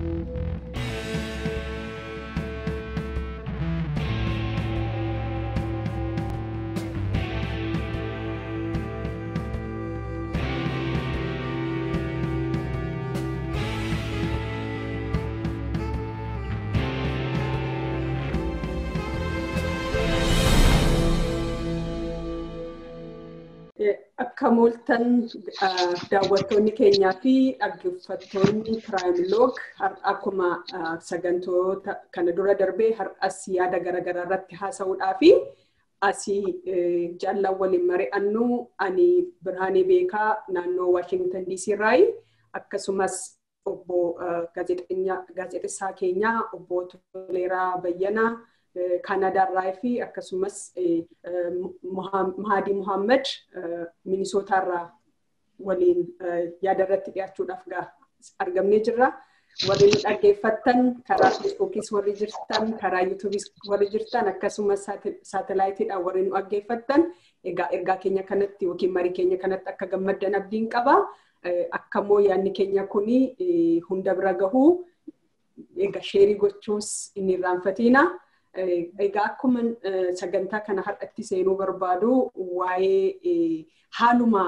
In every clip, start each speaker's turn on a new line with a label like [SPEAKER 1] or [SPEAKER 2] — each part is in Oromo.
[SPEAKER 1] Akka mooltan daawwattoonni keenyaa fi dhaggeeffattoonni piraayimiloog akkuma sagantoota kana dura darbee har'as yaada garaagaraa irratti haasa'uudhaa fi asii jaallan waliin mari'annu ani Birhaanee Beekaa naannoo Waashingitan DC irraayi akkasumas obbo gaazexessaa keenyaa obbo Toleeraa Bayyanaa Kaanaadaarraa fi akkasumas Mahadii Muhammad Minisootaarraa waliin yaada irratti dhiyaachuudhaaf argamnee jirra. Warri nu dhaggeeffattan karaa Feesbuukiis warri jirtan, karaa Yuutuubiis warri jirtan akkasumas saatalaayitiidhaan warri nu dhaggeeffattan egaa ergaa keenya kanatti yookiin marii keenya kanatti akka gammaddan abdiin qaba. Akkammoo yaadni keenya kuni hunda bira gahuu egaa sheerii gochuus inni irraanfatiina. Egaa akkuma sagantaa kana har'atti seenuu barbaadu waa'ee haaluma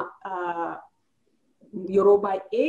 [SPEAKER 1] yeroo baay'ee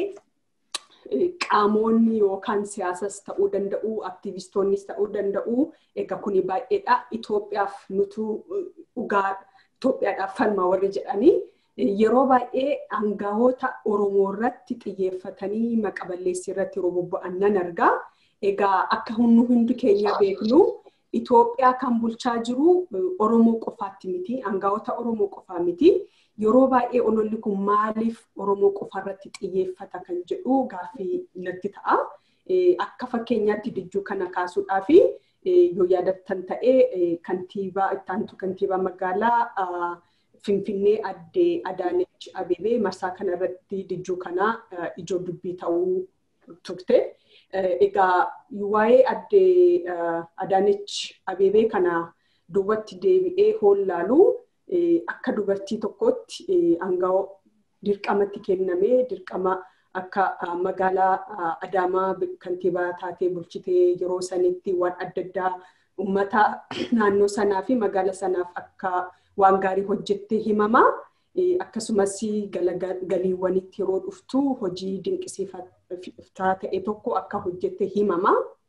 [SPEAKER 1] qaamonni yookaan siyaasas ta'uu danda'u, aktivistoonnis ta'uu danda'u. Egaa kuni baay'eedha. Itoophiyaaf nutu dhugaa Itoophiyaadhaaf falma warri jedhanii yeroo baay'ee aangawoota Oromoo irratti xiyyeeffatanii maqaballeessii irratti yeroo bobba'an nan argaa. Egaa akka hundi keenya beeknu Itoophiyaa kan bulchaa jiru Oromoo qofaatti miti, aangawoota Oromoo qofaa miti. Yeroo baay'ee ololli kun maaliif Oromoo qofa irratti xiyyeeffata kan jedhu gaaffii natti ta'a. Akka fakkeenyaatti dijjuu kana kaasuudhaaf yoo yaadattan ta'ee kantiibaa ittaantu kantiibaa magaalaa Finfinnee addee Adaanech Abebee marsaa kanarratti dijjuu kana ijoo dubbii ta'uu turte. Egaa waa'ee addee Adaanech Abebee kana duubatti deebi'ee hollaalu akka dubartii tokkootti aangoo dirqamatti kennamee dirqama akka magaalaa Adaamaa kantiibaa taatee bulchitee yeroo sanitti waan adda addaa uummata naannoo sanaa fi magaala sanaaf akka waan gaarii hojjettee himama. Akkasumas galiiwwanitti yeroo dhuftu hojii dinqisiifataa ta'e tokko akka hojjette himama.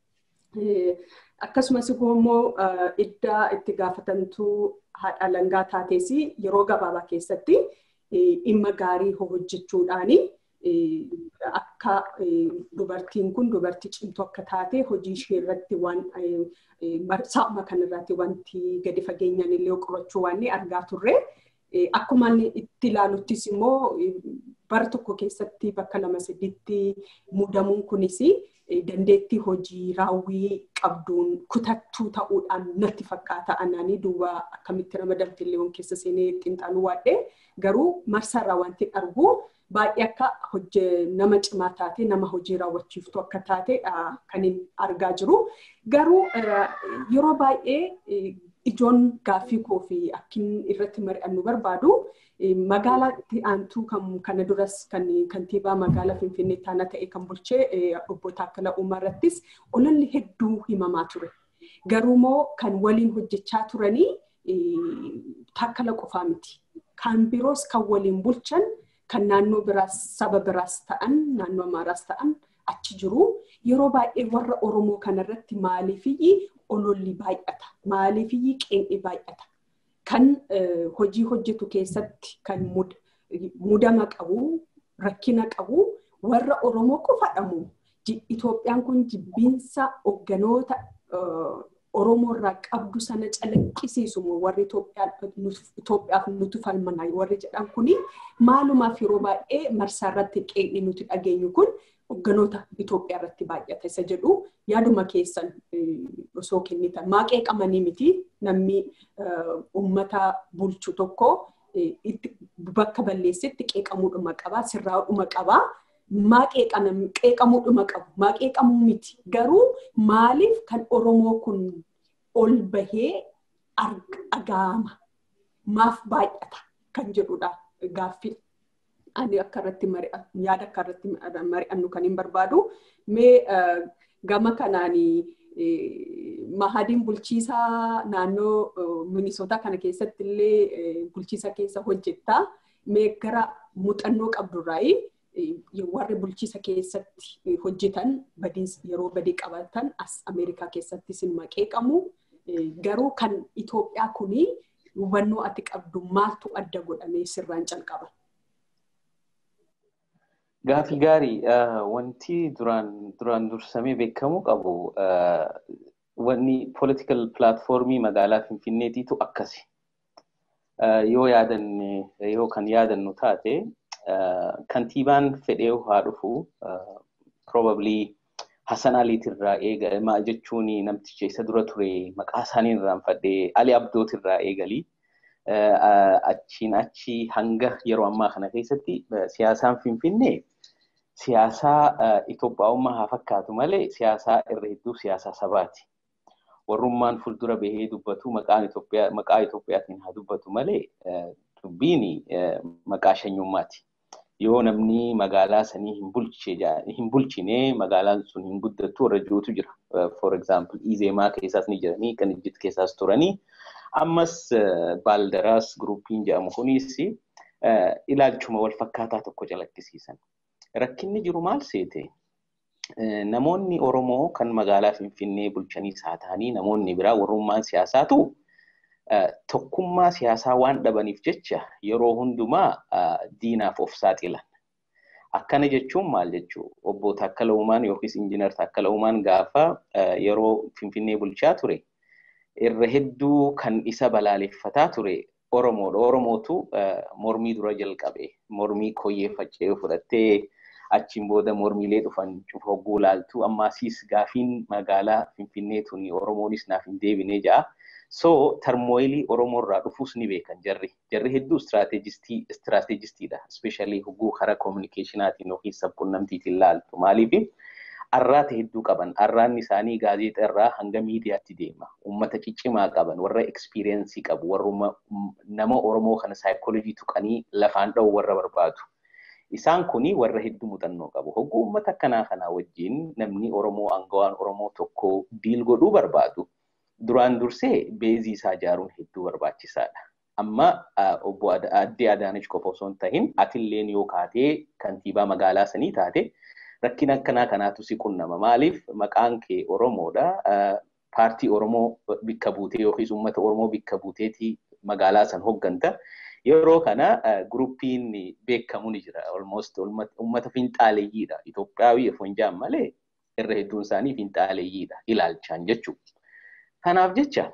[SPEAKER 1] Akkasumas immoo iddaa itti gaafatamtuu haadha langaa taates yeroo gabaabaa keessatti dhimma gaarii hojjechuudhaani akka dubartiin kun dubartii cimtuu akka taate hojii ishee irratti waan sa'a kanarratti wanti gadi fageenyaan illee qorachuu waan argaa turre. Akkuma itti ilaaluttis immoo bara tokko keessatti bakka lama sadiitti muudamuun kunis dandeettii hojii raawwii qabduun kutattuu ta'uudhaan natti fakkaata anaanii duuba akkamitti ramadamte illee keessa seenee xiinxaluu waadde garuu marsaarraa wanti argu baay'ee akka nama cimaa taate nama hojii raawwachiiftu akka taate kan argaa jiru. Garuu yeroo baay'ee ijoon gaaffii koo fi akkin irratti mari'annu barbaadu magaalaatti aantuu kana duras kan kantiibaa magaalaa Finfinnee taana ta'e kan bulchee obbo Taakkala Uumaa irrattis ololli hedduu himamaa ture. Garuumoo kan waliin hojjechaa turanii Taakkala qofaa miti. Kan biroos kan waliin bulchan kan naannoo biraas saba biraas ta'an naannoo Amaaraas ta'an achi jiru. Yeroo baay'ee warra Oromoo kanarratti maaliifiyyi ololli baay'ata. Maaliifiyyi qeenxi baay'ata. Kan hojii hojjetu keessatti kan mudama qabu, rakkina qabu, warra Oromoo qofadhamu. Itoophiyaan kun jibbiinsa hogganoota Oromoo irraa qabdu sana calaqqisiisu warri Itoophiyaaf nuti falmanaa warri jedhan kuni maalumaaf yeroo baay'ee marsaa irratti qeenxi nuti dhageenyu kun hogganoota Itoophiyaa irratti baay'ata isa jedhu yaaduma keessan osoo kennitan maa qeeqamanii miti namni uummata bulchu tokko bakka balleessetti qeeqamuudhuma qaba sirraa'uudhuma qaba. Maa qeeqamuudhuma qabu maa qeeqamuu miti garuu maaliif kan Oromoo kun ol bahee dhaga'ama maaf baay'ata kan jedhudha gaaffii. ani akka irratti yaada akka irratti mari'annu kan hin barbaadu. Mee Gama kanaan mahadiin bulchiisaa naannoo Minisootaa kana keessatti illee bulchiisa keessa hojjettaa. Mee gara muuxannoo qabdurraayi warri bulchiisa keessatti hojjetan yeroo badii qabatan as Ameerikaa keessatti sin maqee qabu. Garuu kan Itoophiyaa kuni hubannoo ati qabdu maaltu adda godhamee sirraan calqaba?
[SPEAKER 2] Gaafii gaarii wanti duraan dursamee beekamuu qabu wanni political platformii magaalaa Finfinneetiitu akkasi. Yoo yaadanne yoo kan yaadannu taate kantiibaan fedhee haa dhufu probably Hassan Aliitirraa eegal jechuun namticha isa dura ture maqaa isaanii irraanfadhee Ali Abdootirraa eegalii achiin achi hanga yeroo ammaa kana keessatti siyaasaan Finfinnee siyaasaa Itoophiyaa'ummaa haa fakkaatu malee siyaasaa irra hedduu siyaasaa sabaati. Warrummaan fuuldura bahee dubbatu maqaa Itoophiyaatiin haa dubbatu malee dubbiin maqaa shanyummaati. Yoo namni magaalaa sanii hin bulchine magaalaan sun hin guddattu warra jirutu jira. For example, Izeemaa keessaas ni jiranii, kan Ijjit keessaas turanii. Ammas Baaldaraas Giruppiin jedhamu kunis ilaalchuma wal fakkaataa tokko calaqqisiisan. Rakkinni jiru maal seete? Namoonni Oromoo kan magaalaa Finfinnee bulchaniis haa ta'anii namoonni biraa warrummaan siyaasaatu tokkummaa siyaasaa waan dhabaniif jecha yeroo hundumaa diinaaf of saaxilan. Akkana jechuun maal jechuu? Obbo Taakkala Uumaan yookiis Injiinar Taakkala Uumaan gaafa yeroo Finfinnee bulchaa ture irra hedduu kan isa balaaleffataa ture Oromoodha. Oromootu mormii dura jalqabe. Mormii koyyee faccee fudhattee achiin booda mormiilee dhufan hogguu laaltu ammaasiis gaafiin magaalaa Finfinnee tuni Oromoonis naaf hin deebine ja'a. So tarmooyilii Oromoo irraa dhufuus ni beekan jarri. Jarri hedduu istiraateejistiidha. Ispeeshaalii hogguu karaa koominikeeshinaatiin yookiin sabquunnamtiitiin laaltu. Maaliif arraata hedduu qaban. Arraanni isaanii gaazexaa irraa hanga miidiyaatti deema. Uummata ciccimaa qaban, warra ekspiriyeensii qabu, warra nama Oromoo kana saayikoolojii tuqanii lafaan dha'u warra barbaadu. Isaan kuni warra hedduu muuxannoo qabu. Hogguu uummata akkanaa kanaa wajjin namni Oromoo aangawaan Oromoo tokko diil godhuu barbaadu. Duraan dursee beezii isaa ijaaruun hedduu barbaachisaadha. Amma obbo Addee Adaanech qofa osoo hin tahin atilleen yoo kaatee kantiibaa magaalaa sanii taate rakkina akkanaa kanaatu si qunnama. Maaliif maqaan kee Oromoodha. Paartii Oromoo bikka buutee yookiis uummata Oromoo bikka buuteetii magaalaa san hogganta. Yeroo kana guruppiin beekamu ni jira. Almost uummata finxaaleeyyiidha. Itoophiyaawii osoo hin jaan malee irra hedduun isaanii finxaaleeyyiidha. Ilaalchaan jechuudha. Kanaaf jecha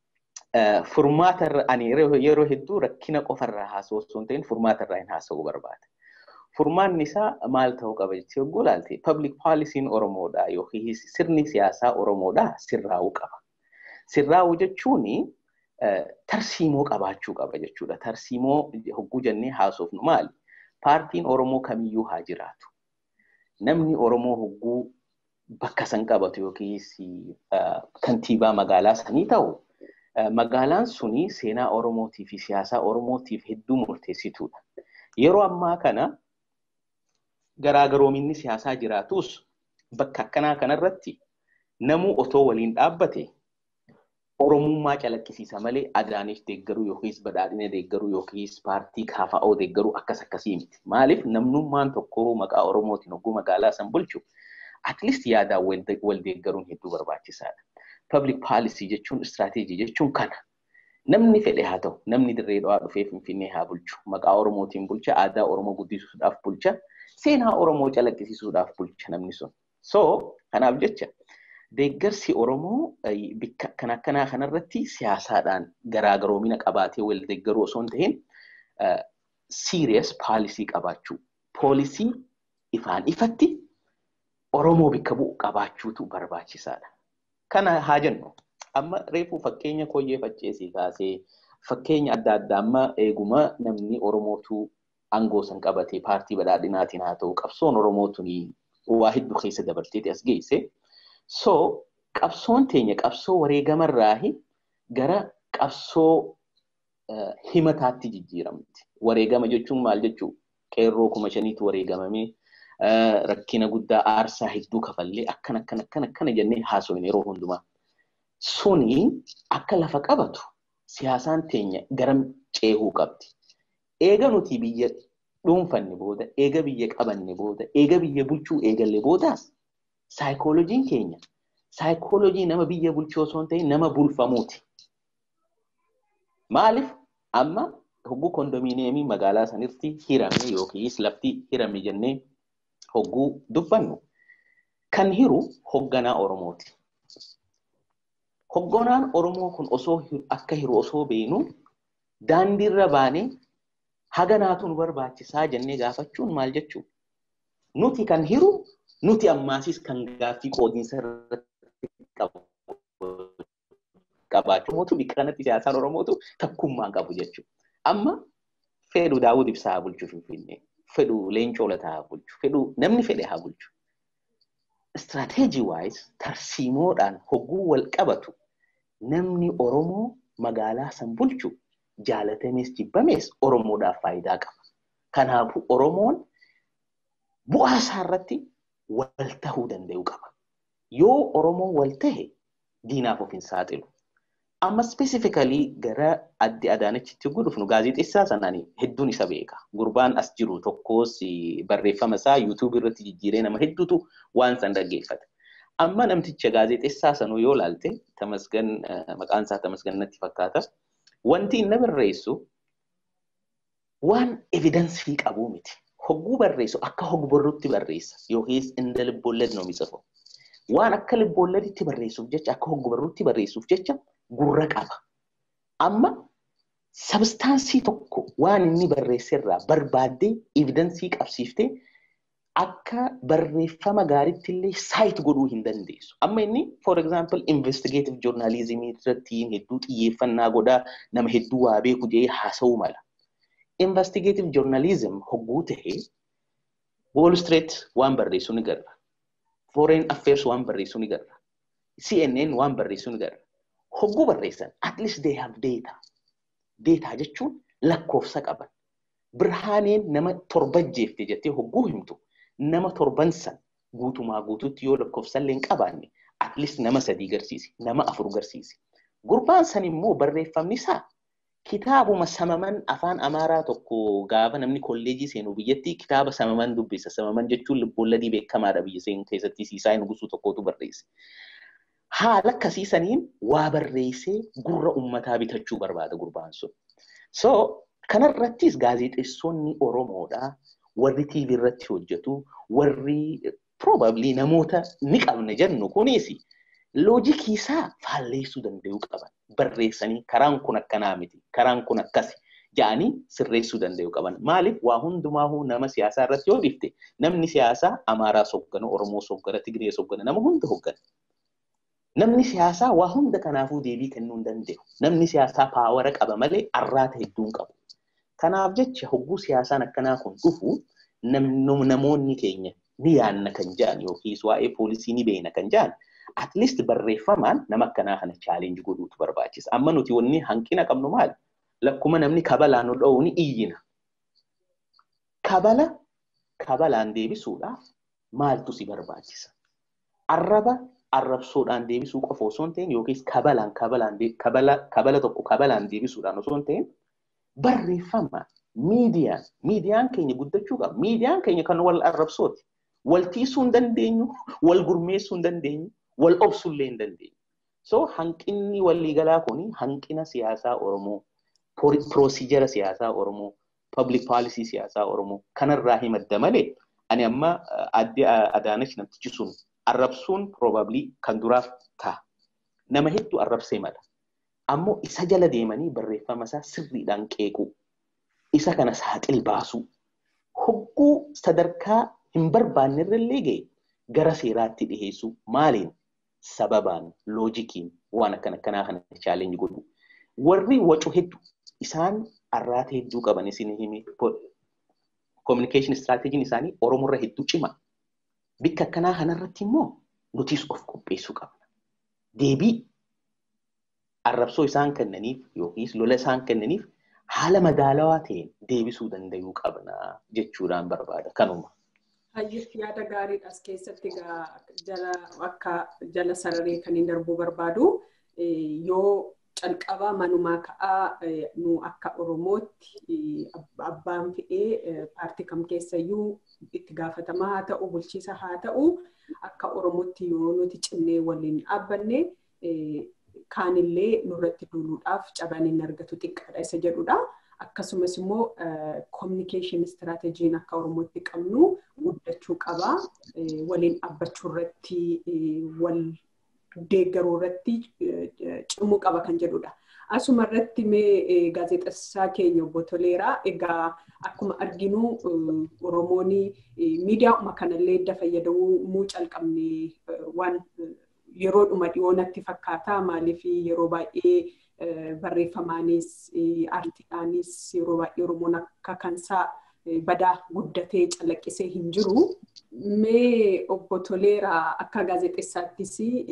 [SPEAKER 2] furmaata ani yeroo hedduu rakkina qofarraa haasa'u osoo hin ta'in furmaata irraa hin haasa'uu barbaada. Furmaanni isaa maal ta'uu qaba jettee yogguu ilaalte public poolisiin Oromoodha yookiin sirni siyaasaa Oromoodha sirraa'uu qaba. Sirraa'uu jechuun tarsiimoo qabaachuu qaba jechuudha. Tarsiimoo hogguu jennee haasofnu maali? Paartiin Oromoo kamiyyuu haa jiraatu. Namni Oromoo hogguu bakka san qabatu yookiis kantiibaa magaalaa sanii ta'u magaalaan suni seenaa Oromootii fi siyaasaa Oromootiif hedduu murteessituudha. Yeroo ammaa kana garaagaroominni siyaasaa jiraatus bakka akkanaa kanarratti namuu otoo waliin dhaabbate Oromummaa calaqqisiisa malee Adaanech deeggaruu yookiis badhaadhina deeggaruu yookiis paartii KFO deeggaruu akkas akkasii miti. Maaliif namnummaan tokko maqaa Oromootiin hogguu magaalaa san bulchu at least yaadaan wal deeggaruun hedduu barbaachisaadha. Public policy jechuun istirateejii jechuun kana. Namni fedhe haa ta'u, namni dirree dhawaa dhufee Finfinnee haa bulchu. Maqaa Oromootiin bulcha, aadaa Oromoo guddisuudhaaf bulcha, seenaa Oromoo calaqqisiisuudhaaf bulcha namni sun. So, kanaaf jecha deeggarsi Oromoo bikka akkana akkanaa kanarratti siyaasaadhaan garaagaroomina qabaatee wal deeggaruu osoo hin ta'in serious poolisii qabaachuu. Poolisii ifaan ifatti Oromoo bikka bu'u qabaachuutu barbaachisaadha. Kana haa jennu. Amma reefuu fakkeenya koyyee facceesii kaasee fakkeenya adda addaa amma eeguma namni Oromootu aangoo san qabatee paartii badhaadhinaatiin haa ta'u qabsoon Oromootuun waa hedduu keessa dabarteeti as geesse. So qabsoon teenya qabsoo wareegamarraa gara qabsoo himataatti jijjiiramti. Wareegama jechuun maal jechuu? Qeerroo kuma shaniitu wareegamame. rakkina guddaa aarsaa hedduu kafallee akkana akkana akkana akkana jennee haasofne yeroo hundumaa. Suni akka lafa qabatu siyaasaan teenya garam ceehuu qabdi. Eega nuti biyya dhuunfanne booda, eega biyya qabanne booda, eega biyya bulchuu eegalle boodaas saayikooloojiin keenya saayikooloojii nama biyya bulchuu osoo hin ta'in nama bulfamuuti. Maaliif amma hogguu kondominiyeemii magaalaa sanirratti hirame yookiis lafti hirame jennee hogguu dubbannu kan hiru hogganaa Oromooti. Hogganaan Oromoo kun osoo akka hiru osoo beenu daandiirra baanee haga naatu nu barbaachisaa jennee gaafachuun maal jechuudha? Nuti kan hiru nuti ammaasis kan gaaffii qoodiinsa irratti qabaachuu mootu bikka kanatti siyaasaan Oromootu takkummaa qabu jechuudha. Amma fedhu Daawud Ibsaa haa bulchu Finfinnee, fedhu Leencoo Lataa haa bulchu, fedhu namni fedhe haa bulchu. Istirateejii waayis tarsiimoodhaan hogguu wal qabatu namni Oromoo magaalaa san bulchu jaalatamees jibbamees Oromoodhaaf faayidaa qaba. Kanaafuu Oromoon bu'aa isaa irratti wal tahuu danda'u qaba. Yoo Oromoon wal tahe diinaaf of hin saaxilu. Amma spesifikalii gara adde Adaanachitti yogguu dhufnu gaazexeessaa sanaan hedduun isa beeka. Gurbaan as jiru tokkos barreeffama isaa yuutuubii irratti jijjiiree nama hedduutu waan san dhaggeeffata. Amma namticha gaazexeessaa sanuu yoo laalte tamasgan maqaan isaa tamasgan natti fakkaata. Wanti inni barreessu waan evidensii qabuu miti. Hogguu barreessu akka hogborrutti barreessa yookiis inda libboollee noomi tsafo. Waan akka libboolleetti barreessuuf jecha akka hogborrutti barreessuuf jecha gurra qaba. Amma sabstaansii tokko waan inni barreesserraa barbaaddee evidensii qabsiiftee akka barreeffama gaariitti illee saayit godhuu hin dandeessu. Amma inni for example investigative journalism irratti hedduu xiyyeeffannaa godhaa nama hedduu waa beeku jedhee haasa'uu mala. Investigative journalism hogguu tahee Wall Street waan barreessu ni garra. Foreign Affairs waan barreessu ni garra. CNN waan barreessu ni garra. Hogguu barreessan at least they have data. Data jechuun lakkoofsa qaban. Birhaaneen nama torba jeefte jettee hogguu himtu nama torban san guutumaa guutuutti yoo lakkoofsallee hin qabaanne at least nama sadii garsiisi nama afur garsiisi. Gurbaan san immoo barreeffamni isaa kitaabuma samaman afaan amaaraa tokko gaafa namni kolleejii seenu biyyatti kitaaba samaman dubbisa. Samaman jechuun lubboolladii beekamaadha biyya seenu keessatti siisaa nugusuu tokkotu barreesse. Haala akkasiisaniin waa barreessee gurra uummataa bitachuu barbaada gurbaan sun. So kanarrattis gaazexeessonni Oromoodhaa warri TV irratti hojjetu warri probably namoota ni qabna jennu kunis loojikii isaa faalleessuu danda'uu qaban. Barreessanii karaan kun akkanaa miti karaan kun akkasi jedhanii sirreessuu danda'uu qaban. Maaliif waa hundumaahuu nama siyaasaa irratti yoo dhifte namni siyaasaa Amaaraa soggana, Oromoo soggana, Tigree soggana nama hunda hoggana. Namni siyaasaa waa hunda kanaafuu deebii kennuu hin danda'u. Namni siyaasaa paawara qaba malee arraata hedduu hin qabu. Kanaaf jecha hogguu siyaasaan akkanaa kun dhufu namoonni keenya ni yaanna kan jedhan yookiis waa'ee poolisii ni beena kan jedhan at least barreeffamaan nama akkanaa kana chaalenji godhuutu barbaachisa. Amma nuti wanni hanqina qabnu maali? Lakkuma namni kabalaan nu dha'u ni iyyina. Kabala kabalaan deebisuudhaaf maaltu si barbaachisa? Arraba arrabsoodhaan deebisuu qofa osoo hin ta'in yookiis kabalaan kabalaan kabala kabala tokko kabalaan deebisuudhaan osoo hin ta'in barreeffama miidiyaan miidiyaan keenya guddachuu qaba. Miidiyaan keenya kan wal arrabsooti. Wal tiisuu hin dandeenyu, wal gurmeessuu hin dandeenyu, wal obsuu illee hin dandeenyu. So hanqinni waliigalaa kun hanqina siyaasaa Oromoo, piroosijara siyaasaa Oromoo, public policy siyaasaa Oromoo kanarraa himadda malee ani amma adde Adaanach namtichi sun arrabsuun probably kan duraaf ta'a. Nama hedduu arrabsee mala. Ammoo isa jala deemanii barreeffama isaa sirriidhaan qeequu. Isa kana saaxil baasuu. Hogguu sadarkaa hin barbaanne irrallee ga'e gara seeraatti dhiheessuu maaliin sababaan loojikiin waan akkana akkanaa kana chaalenji godhu. Warri wacu hedduu isaan arraata hedduu qaban isin himi communication strategiin isaanii Oromoorra hedduu cima. Bikka akkanaa kanarratti immoo nutis of qopheessuu qabna. Deebii arrabsoo isaan kennaniif yookiis lola isaan kennaniif haala madaalawaa ta'een deebisuu danda'uu qabna jechuudhaan barbaada kanuma.
[SPEAKER 1] Hayyif yaada gaariidha as keessatti jala akka jala sararee kan hin darbuu barbaadu yoo calqaba manumaa ka'aa nu akka Oromootti abbaan fe'ee paartii kam keessayyuu itti gaafatamaa haa ta'u bulchiisa haa ta'u akka Oromootti yoo nuti cimnee waliin dhaabbanne kaanillee nurratti duuluudhaaf cabaan hin argatu xiqqaadha isa jedhudha. Akkasumas immoo communication strategiin akka Oromootti qabnu guddachuu qaba. Waliin dhaabbachuu irratti wal deeggaruu irratti cimuu qaba kan jedhudha. Asuma irratti mee gaazexessaa keenya obbo Toleeraa egaa akkuma arginu Oromoon miidiyaa'uma kanallee edda fayyadamuu calqabne waan yeroodhuma dhiyoo natti fakkaata maaliif yeroo baay'ee barreeffamaanis aartiidhaanis yeroo baay'ee Oromoon akka kansaa badaa guddatee calaqqisee hin jiru. Mee obbo Toleeraa akka gaazexeessaattis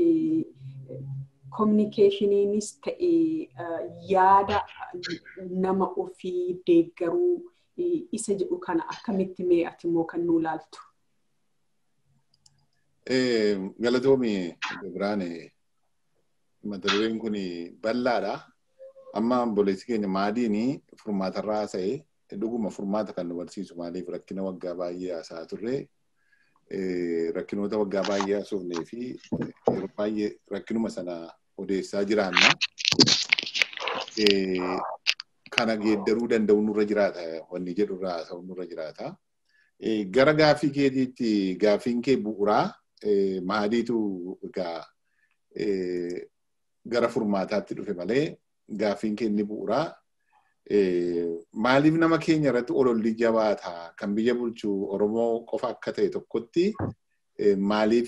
[SPEAKER 1] kominikeeshiniinis ta'e yaada nama ofii deeggaruu isa jedhu kana akkamitti mee ati immoo kan nuu laaltu?
[SPEAKER 3] Galatoomi Biraane mata dureen kun bal'aadha. Amma obboleessi keenya maadiin furmaatarraa haasa'e dhuguma furmaata kan nu barsiisu maaliif rakkina waggaa baay'ee haasaa turre rakkinoota waggaa baay'ee haasofnee fi yeroo baay'ee rakkinuma sana odeessaa jiraanna. Kana geeddaruu danda'u nurra jiraata wanni jedhurraa haasa'u nurra jiraata. Gara gaaffii keetiitti gaaffiin kee bu'uuraa maadiitu egaa gara furmaataatti dhufe malee gaaffiin kee inni bu'uuraa maaliif nama keenya irratti ololli jabaata kan biyya bulchu Oromoo qofa akka ta'e tokkotti maaliif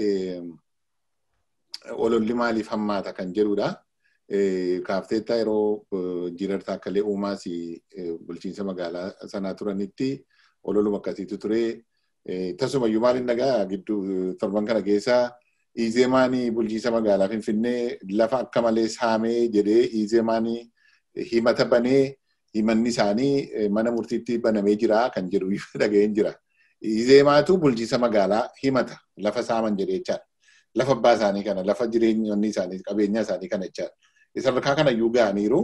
[SPEAKER 3] ololli maaliif hammaata kan jedhudha. Kaafteettaa yeroo jiirartaa akkalee uumaas bulchiinsa magaalaa sanaa turanitti ololuma akkasiitu ture. Tasumayyuu maaliin dhagaa gidduu torban kana keessa Izeemaanii bulchiinsa magaalaa Finfinnee lafa akka malee saamee jedhee Izeemaanii himata banee himanni isaanii mana murtiitti banamee jira kan jedhu dhaga'een jira. Izeemaatu bulchiinsa magaalaa himata lafa saaman jedhee jechaadha. Lafa abbaa isaanii kana lafa jireenyonni isaanii qabeenya isaanii kana jechaadha. Sadarkaa kana iyyuu ga'aniiru.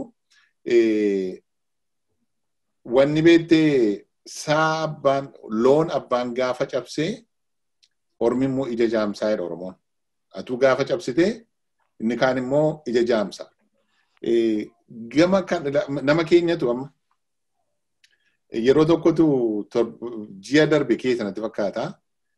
[SPEAKER 3] Wanni beektee saa abbaan loon abbaan gaafa cabsee ormi immoo ija jaamsaa jedha Oromoon. Atuu gaafa cabsitee inni kaan immoo ija jaamsa. Gama kan nama keenyatu amma yeroo tokkotu ji'a darbe keessa natti fakkaata.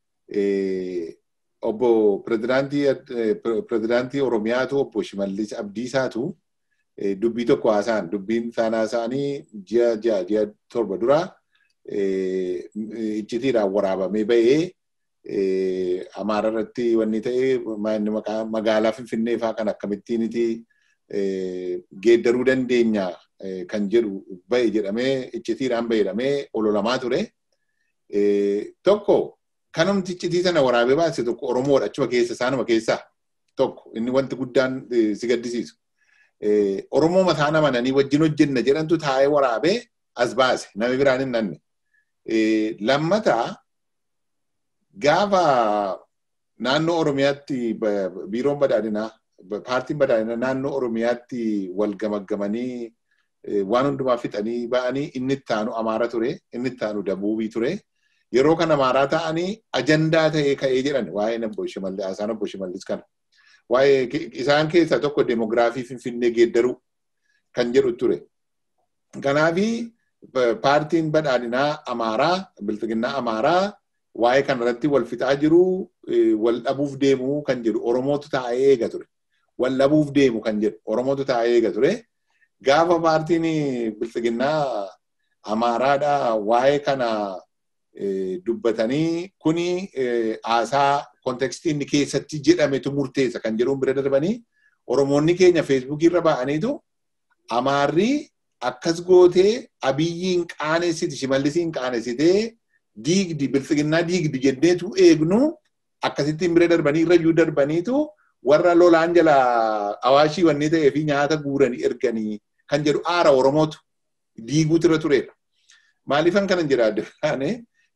[SPEAKER 3] Obbo pirezidaantii Oromiyaatu obbo Shimallis Abdiisaatu dubbii tokko haasa'an dubbiin isaan haasa'anii ji'a ji'a ji'a torba dura iccitiidhaan waraabamee ba'ee Amaara irratti wanni ta'e magaalaa Finfinnee fa'aa kan akkamittiiniti geeddaruu dandeenya kan jedhu ba'e jedhamee iccitiidhaan ba'e jedhamee ololamaa ture. Tokko kanumti iccitii sana waraabee baase tokko Oromoodha achuma keessa isaanuma keessaa tokko inni wanti guddaan si gaddisiisu. Oromoo mataa namananii wajjin hojjenna jedhantu taa'ee waraabee as baase namni biraan hin nanne. Lammataa gaafa naannoo Oromiyaatti biiroon badhaadhinaa paartiin badhaadhinaa naannoo Oromiyaatti wal gamaggamanii waan hundumaa fixanii ba'anii inni ittaanu Amaara ture inni ittaanu Dabuubii ture. Yeroo kana Amaaraa ta'anii ajandaa ta'ee ka'ee jedhan waa'ee obbo Shimallis haasaan obbo Shimallis kana. Waa'ee isaan keessaa tokko demoogiraafii Finfinnee geeddaruu kan jedhu ture. Kanaafi paartiin badhaadhinaa Amaaraa biltiginnaa Amaaraa waa'ee kanarratti wal fixaa jiru wal dhabuuf deemu kan jedhu Oromootu taa'ee eega ture. Wal dhabuuf deemu kan jedhu Oromootu taa'ee eega ture. Gaafa paartiin biltiginnaa Amaaraadhaa waa'ee kana dubbatanii kuni haasaa kontekstii inni keessatti jedhametu murteessa kan jedhuun bira darbanii Oromoonni keenya feesbuukii irra ba'aniitu Amaarri akkas gootee abiyyiin qaanessiti shimallisiin qaanessitee diigdi biltsiginnaa diigdi jenneetu eegnu akkasittiin bira darbanii irra iyyuu darbaniitu warra lolaan jala awaashii wanni ta'ee fi nyaata guuranii erganii kan jedhu aara Oromootu diiguutu irra turedha. Maaliifan kanan jedha adda baane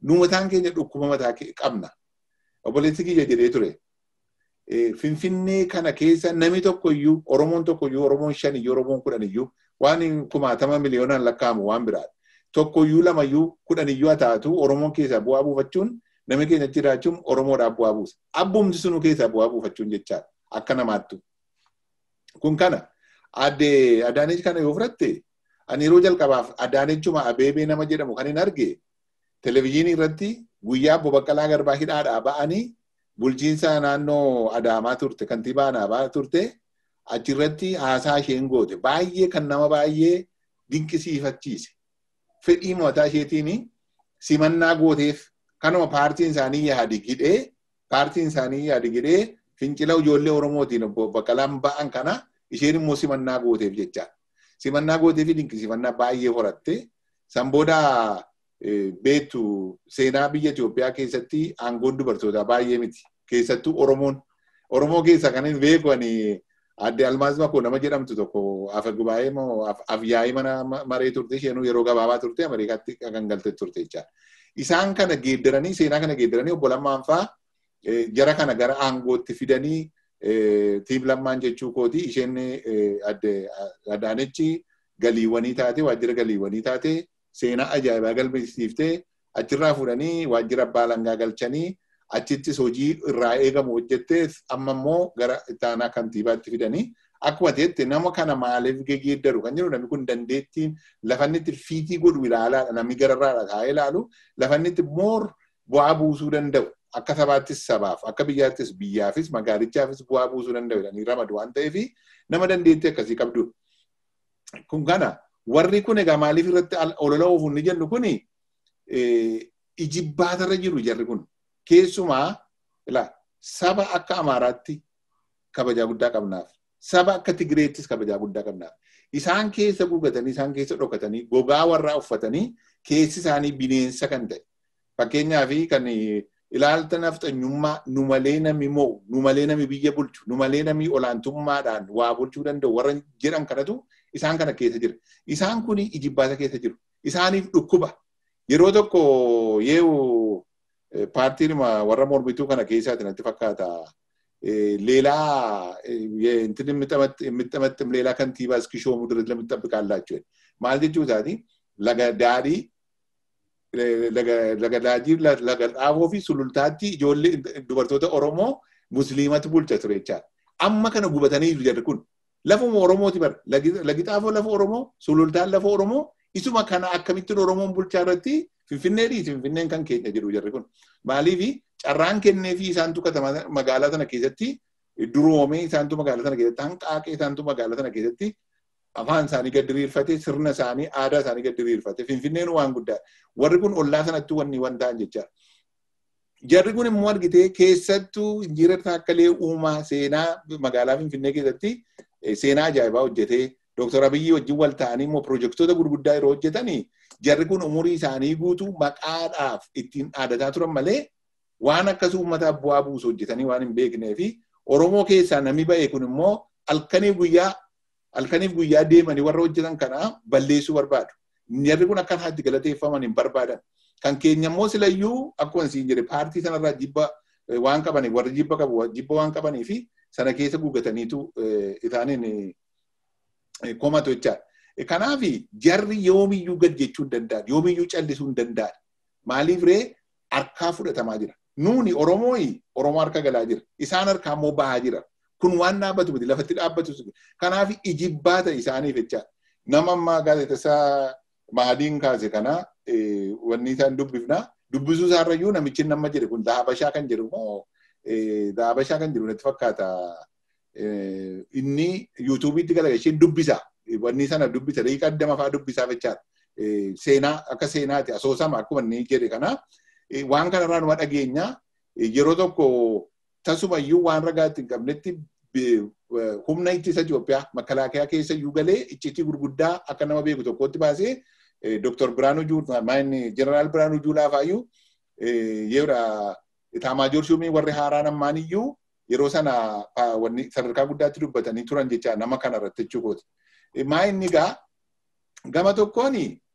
[SPEAKER 3] nu mataan keenya dhukkuba mataa qabna. Obboleessi kiyya jedhee ture. Finfinnee kana keessa namni tokko iyyuu Oromoon tokko iyyuu Oromoon shan iyyuu Oromoon kudhan iyyuu waan kumaatama miliyoonaan lakkaa'amu waan biraadha. Tokko iyyuu lama iyyuu kudhan iyyuu haa taatu Oromoon keessaa bu'aa buufachuun namni keenya jiraachuun Oromoodhaaf bu'aa buusa. Abbumti sunu keessaa bu'aa buufachuun jechaadha. Akka namaattu. Kun kana addee Adaaneech kana yoo fudhatte ani yeroo jalqabaaf Adaanechuma Abeebee nama jedhamu kan hin arge televizyiinii irratti guyyaa Obbo Baqqalaa Garbaa hidhaadhaa ba'anii bulchiinsa naannoo Adaamaa turte kantiibaa Adaamaa turte achirratti haasaa isheen goote baay'ee kan nama baay'ee dinqisiifachiise. Fedhii mataa isheetiin simannaa gooteef kanuma paartiin isaanii yaadi gidhee paartiin isaanii yaadi gidhee fincila ijoollee Oromootiin Obbo Baqqalaan ba'an kana isheen immoo simannaa gooteef jecha. Simannaa gooteef dinqisiifannaa baay'ee horatte. San booda beektu seenaa biyya Itoophiyaa keessatti aangoon dubartootaa baay'ee miti. Keessattuu Oromoon. Oromoo keessa kan hin beeku ani adde Almaaz Makoo nama jedhamtu tokko afa gubaa'ee moo afyaa'ii mana maree turte isheenuu yeroo gabaabaa turte Ameerikaatti kan galte turte jechaadha. Isaan kana geeddaranii seenaa kana geeddaranii obbo Lammaan fa'aa jara kana gara aangootti fidanii tiim lammaan jechuu kooti isheen adde Adaanechi galiiwwanii taate waajjira galiiwwanii taate seenaa ajaa'ibaa galmeessiftee achirraa fuudhanii waajjira abbaa langaa galchanii achittis hojii irraa eegamu hojjettee amma immoo gara ittaanaa kantiibaatti fidanii akkuma ta'etti nama kana maaliif geeddaru kan jedhu namni kun dandeettiin lafanni itti fiitii godhu ilaalaadha namni gararraadha taa'ee ilaalu lafanni itti moor bu'aa buusuu danda'u akka sabaattis sabaaf akka biyyaattis biyyaafis magaalichaafis bu'aa buusuu danda'u jedhanii ramadu waan ta'eef nama dandeettii akkasii qabdudha. Kun kana warri kun egaa maaliif irratti olola oofuun ni jennu kuni ijibbaatarra jiru jarri kun keessumaa saba akka Amaaraatti kabajaa guddaa qabnaaf saba akka Tigireettis kabajaa guddaa qabnaaf isaan keessa gugatanii isaan keessa dhokatanii gogaa warraa uffatanii keessi isaanii bineensa kan ta'e fakkeenyaaf kan ilaalta nafxanyummaa nu malee nami mo'u nu malee nami biyya bulchu nu malee nami olaantummaadhaan waa bulchuu danda'u warra jedhan kanatu isaan kana keessa jira. Isaan kun ijibbaata keessa jiru. Isaaniif dhukkuba. Yeroo tokko yeewu paartiin warra mormituu kana keessaati natti fakkaata. Leelaa intin mixamattim leelaa kantiibaa iskishoo mudurit lamitti Maal jechuu isaati? Laga daadhii laga daadhii laga dhaaboo fi sulultaatti ijoollee dubartoota Oromoo musliimatu bulcha ture jechaadha. Amma kana gubatanii jiru jarri kun. Lafuma Oromooti bara. Lagi xaafoo lafa Oromoo, sulultaan lafa Oromoo, isuma kana akkamittiin Oromoon bulchaa irratti Finfinnee dhiisi Finfinneen kan keenya jedhu jarri kun. Maaliifi carraan kennee fi isaantu magaalaa sana keessatti duroomee isaantu magaalaa sana keessatti hanqaaqee isaantu magaalaa sana keessatti afaan isaanii gad diriirfate sirna isaanii aadaa isaanii gad diriirfate Finfinneen waan guddaa. Warri kun ollaa sanatti wanni waan ta'an jechaadha. Jarri kun immoo argitee keessattuu injiira taakkalee uumaa seenaa magaalaa Finfinnee keessatti seenaa ajaa'ibaa hojjetee Dooktar Abiyyi wajjin wal ta'anii immoo pirojektoota gurguddaa yeroo hojjetanii jarri kun umurii isaanii guutuu maqaadhaaf ittiin dhaadataa turan malee waan akkas uummataaf bu'aa buusu hojjetanii waan hin beeknee fi Oromoo keessaa namni ba'e kun immoo halkaniif guyyaa halkaniif guyyaa deemanii warra hojjetan kana balleessuu barbaadu. Jarri kun akka haatti galateeffaman hin barbaadan. Kan keenya immoo silayyuu akkuma siin jedhe paartii sanarraa jibba waan qabaniif warri jibba qabu jibba waan qabanii fi sana keessa guugataniitu isaaniin komatu jechaadha. Kanaaf jarri yoomiyyuu gad jechuu hin danda'an yoomiyyuu callisuu hin danda'an. Maaliif ree harkaa fudhatamaa jira. Nuuni Oromooyi Oromoo harka galaa jira. Isaan harkaa immoo bahaa jira. Kun waan dhaabbatu miti lafatti dhaabbatu. Kanaaf ijibbaata isaaniif jechaadha. Nama ammaa gaazexessaa Mahadiin kaase kana wanni isaan dubbifna. Dubbisuu isaarrayyuu namichi nama jedhe kun Dahabashaa kan jedhu moo Dahabashaa kan jedhu natti fakkaata. Inni yuutuubiitti galagalchee dubbisa. Wanni sana dubbisa. Daqiiqa addama fa'aa dubbisaa jechaadha. Seenaa akka seenaati asoosama akkuma inni jedhe kana waan kanarraa numa dhageenya yeroo tokko tasumayyuu waan ragaatti hin qabnetti humna ittisa Itoophiyaa makalaakaa keessa iyyuu galee iccitii gurguddaa akka nama beeku tokkotti baasee Dr. Biraanuu Juulaa maayinni Jeneraal Biraanuu Juulaa faayyuu yeroo Taamaajoor Shumii warri haaraan ammaan iyyuu yeroo sana wanni sadarkaa guddaatti dubbatanii turan jecha nama kana irratti jechuukooti. Maayinni gaa gama tokkoon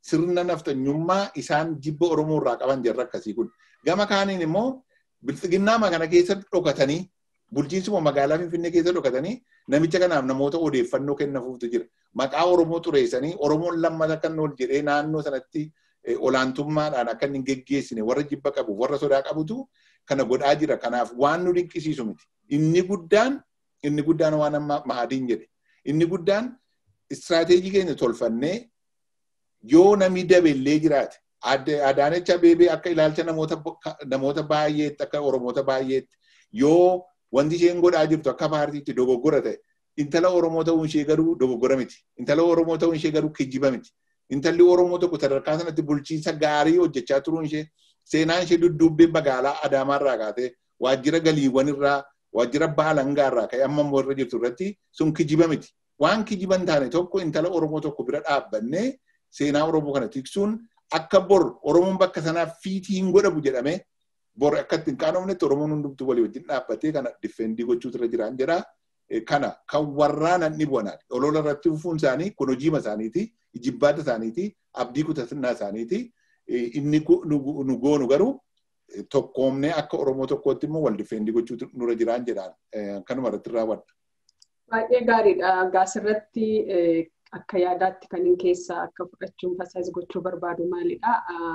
[SPEAKER 3] sirna naftanyummaa isaan jibba Oromoo irraa qaban jarra akkasii kun. Gama kaaniin immoo bilxiginnaama kana keessatti dhokatanii bulchiinsuma magaalaa Finfinnee keessa dhokatanii namicha kanaaf namoota odeeffannoo kennafuutu jira. Maqaa Oromoo xureessanii Oromoon lammata akka ol jedhee naannoo sanatti olaantummaadhaan akka inni geggeessine warra jibba qabu warra sodaa qabutu kana godhaa jira. Kanaaf waan nu dinqisiisu miti. Inni guddaan inni guddaan waan amma mahadiin jedhe. Inni guddaan istiraateejii keenya tolfannee yoo namni dabellee jiraate Adaanecha Abeebee akka ilaalcha namoota baay'eetti akka Oromoota baay'eetti yoo wanti isheen godhaa jirtu akka paartiitti dogoggora ta'e intala Oromoo ta'uun ishee garuu dogoggora miti. Intala Oromoo ta'uun ishee garuu kijjiba miti. Intalli Oromoo tokko sadarkaa sanatti bulchiinsa gaarii hojjechaa turuun ishee seenaan ishee dudduubbee magaalaa Adaamaarraa kaatee waajjira galiiwwan irraa waajjira baalangaa irraa ka'ee amma immoo irra jirtu irratti sun kijiba miti. Waan kijiba hin taane tokko intala Oromoo tokko bira dhaabbannee seenaa Oromoo kana tiksuun akka bor Oromoon bakka sanaaf fiitii hin godhamu jedhamee bor akka ittiin qaanofnetti Oromoon hundumtuu walii wajjin dhaabbatee kana diffeendii gochuutu irra jiraan jedha. Kana kan warraan an dhibu'anaadha. Olola irratti fufuun isaanii kun hojiima isaaniiti, jibbaata isaaniiti, abdii kutannaa isaaniiti. Inni nu goonu garuu tokkoomnee akka Oromoo tokkootti immoo wal diffeendii gochuutu nurra jiraan jedhaan kanuma irratti raawwadha.
[SPEAKER 1] Baay'ee gaariidha. Gaasirratti akka yaadaatti kan hin keessa akka fudhachuun fasaas gochuu barbaadu maalidha.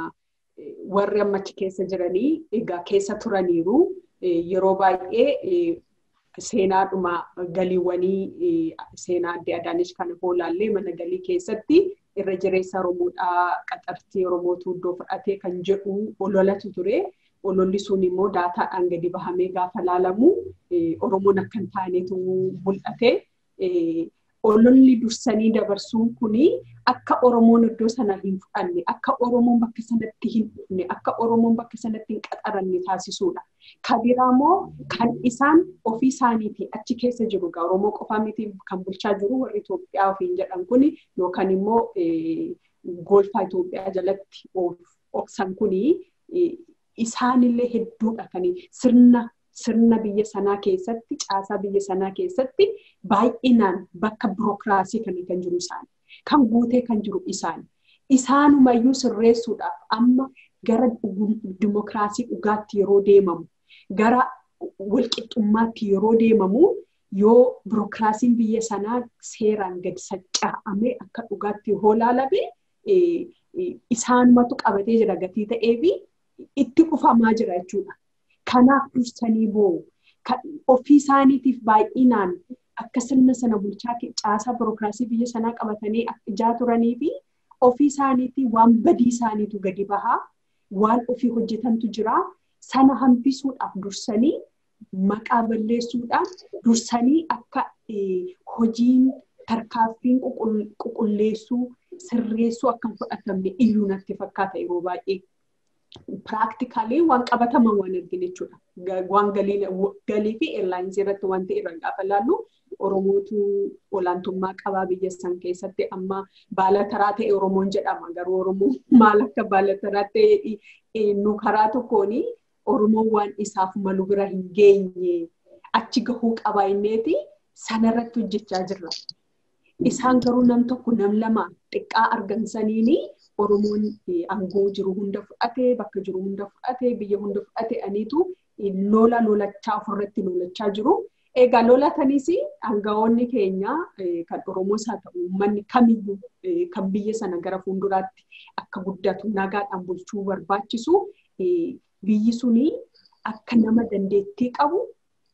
[SPEAKER 1] Warri ammachi keessa jiranii egaa keessa turaniiru yeroo baay'ee seenaadhuma galiiwwanii seenaa adda adaanis kana hoolaallee mana galii keessatti irra jireessa Oromoodhaa qaxartii Oromootu iddoo fudhatee kan jedhu ololatu ture. Ololli sun immoo daataadhaan gadi bahamee gaafa laalamu Oromoon akka hin taanetu mul'ate. ololli dursanii dabarsuun kuni akka Oromoon iddoo sana hin fudhanne, akka Oromoon bakka sanatti hin dhufne, akka Oromoon bakka sanatti hin qaxaranne taasisuudha. Kan biraa immoo kan isaan ofii isaaniitii achi keessa jiru egaa Oromoo qofaa miti kan bulchaa jiru warri Itoophiyaa ofiin jedhan kuni yookaan immoo golfaa Itoophiyaa jalatti obsan kuni isaanillee hedduudha kan sirna sirna biyya sanaa keessatti caasaa biyya sanaa keessatti baay'inaan bakka birookiraasii kan kan jiru isaani. Kan guutee kan jiru isaani. Isaanumayyuu sirreessuudhaaf amma gara dimokiraasii dhugaatti yeroo deemamu gara walqixxummaatti yeroo deemamu yoo birookiraasiin biyya sanaa seeraan gadi sacca'amee akka dhugaatti yoo laalame isaanumatu qabatee jira gatii ta'ee fi itti dhufamaa jira jechuudha. Kanaaf dursanii boo'u. Ofii isaaniitiif baay'inaan akka sirna sana bulchaa caasaa birookiraasii biyya sanaa qabatanii ijaa turanii fi ofii isaaniitii waan badii isaaniitu gadi bahaa waan ofii hojjetantu jira. Sana hambisuudhaaf dursanii maqaa balleessuudhaan dursanii akka hojiin tarkaaffiin qulqulleessuu sirreessuu akka hin fudhatamne iyyuu natti fakkaata yeroo baay'ee. Piraaktikaalii waan qabataman waan arginu jechuudha. Waan galii fi eerlaayinsii irratti wanti irra gaafa laallu Oromootu olaantummaa qabaa biyya san keessatti amma baala taraa ta'e Oromoon jedhama. Garuu Oromoon maal akka baala taraa ta'e nu karaa tokkoon Oromoon waan isaaf malu bira hin geenye achi gahuu qaba inneeti sanarratti hojjechaa jirra. Isaan garuu nam tokko nam lama xiqqaa argamsaniini Oromoon aangoo jiru hunda fudhatee bakka jiru hunda fudhatee biyya hunda fudhatee aniitu lola lolachaa ofirratti lolachaa jiru. Egaa lolataniis aangawoonni keenya kan Oromoos haa ta'u uummanni kamiyyuu kan biyya sana gara fuulduraatti akka guddatu nagaadhaan bulchuu barbaachisu biyyi suni akka nama dandeettii qabu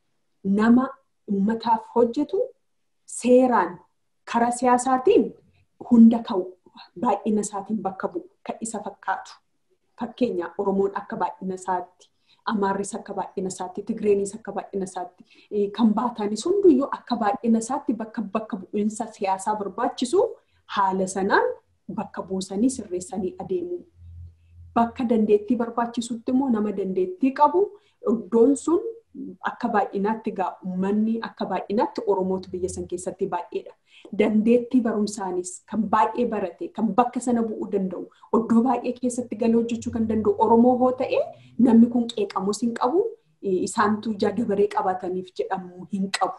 [SPEAKER 1] nama uummataaf hojjetu seeraan karaa siyaasaatiin hunda ka'u baay'ina isaatiin bakka bu'u kan isa fakkaatu. Fakkeenya Oromoon akka baay'ina isaatti, Amaarris akka baay'ina isaatti, Tigreenis akka baay'ina isaatti, kan baatanis hunduyyuu akka baay'ina isaatti bakka bakka bu'iinsa siyaasaa barbaachisu haala sanaan bakka buusanii sirreessanii adeemu. Bakka dandeettii barbaachisutti immoo nama dandeettii qabu iddoon sun akka baay'inaatti egaa uummanni akka baay'inaatti Oromootu biyya san keessatti baay'eedha. Dandeettii barumsaanis kan baay'ee barate kan bakka sana bu'uu danda'u iddoo baay'ee keessatti galee hojjechuu kan danda'u Oromoo hoo ta'e namni kun qeeqamus hin qabu isaantu ija dabaree qabataniif jedhamu hin qabu.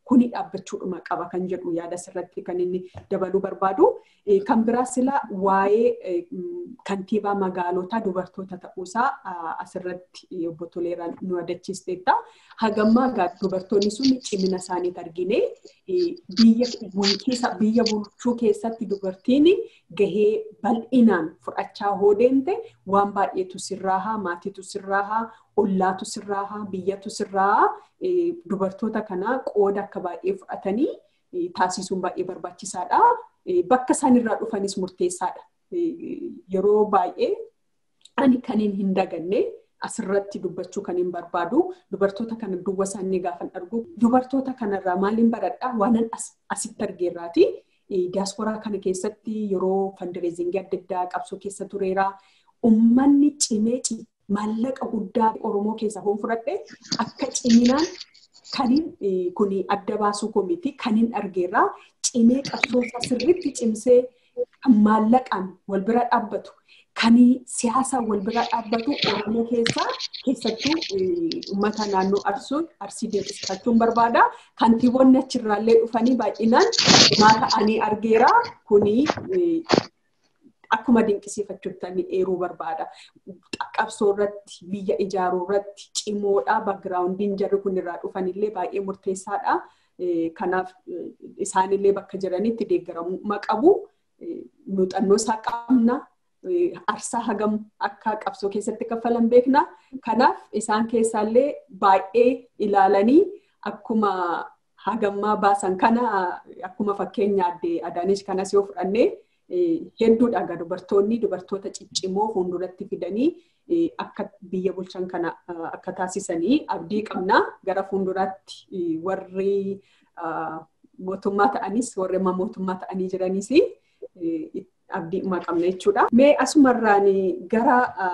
[SPEAKER 1] kuni dhaabbachuudhuma qaba kan jedhu yaada sirratti kan inni dabaluu barbaadu. Kan biraa sila waa'ee kantiibaa magaalotaa dubartoota ta'uusaa asirratti obbo Toleeraan nu adachiisteetta. Hagammaa dubartoonni sun cimina isaanii argine biyya bulchiisa biyya bulchuu keessatti dubartiin gahee bal'inaan fudhachaa hoo deemte waan baay'eetu sirraahaa maatiitu sirraahaa ollaatu sirraahaa biyyatu sirraahaa dubartoota kanaa qooda akka baay'ee fudhatanii taasisuun baay'ee barbaachisaadha. Bakka isaan irraa dhufanis murteessaadha. Yeroo baay'ee ani kaniin hin daganne asirratti dubbachuu kan hin barbaadu dubartoota kana duwwa isaanii gaafan argu dubartoota kanarraa maaliin baradhaa waanan asitti argeerraati. Diyaasporaa kana keessatti yeroo fandireezingii adda addaa qabsoo keessa tureera. Uummanni cimee maallaqa guddaa Oromoo keessaa hoon fudhadhe akka ciminaan kaniin kun adda baasuu koo miti kaniin argeerraa cimee qabsoosaa sirriitti cimsee maallaqaan wal bira dhaabbatu kanii siyaasaan wal bira dhaabbatu Oromoo keessaa keessattuu uummata naannoo Arsuun Arsii deebisachuun barbaada. Kantiiboonni achirraallee dhufanii baay'inaan cimaa ta'anii argeera. Kuni akkuma dinqisiifachuuttanii eeruu barbaada. Qabsoo irratti biyya ijaaruu irratti cimoodha. Baagiraawundiin jarri kun irraa dhufanillee baay'ee murteessaadha. Kanaaf isaanillee bakka jiranitti deeggaramummaa qabu. Muuxannoo isaa qabna. Arsaa hagam akka qabsoo keessatti kaffalan beekna. Kanaaf isaan keessaallee baay'ee ilaalanii akkuma hagammaa baasan kana akkuma fakkeenya addee Adaanesh kanas yoo fudhannee hedduudha egaa dubartoonni dubartoota ciccimoo fuulduratti fidanii akka biyya bulchan kana akka taasisanii abdii qabna gara fuulduraatti warri mootummaa ta'anis warri mootummaa ta'anii jiranis abdii qabna jechuudha. Mee asumarraan gara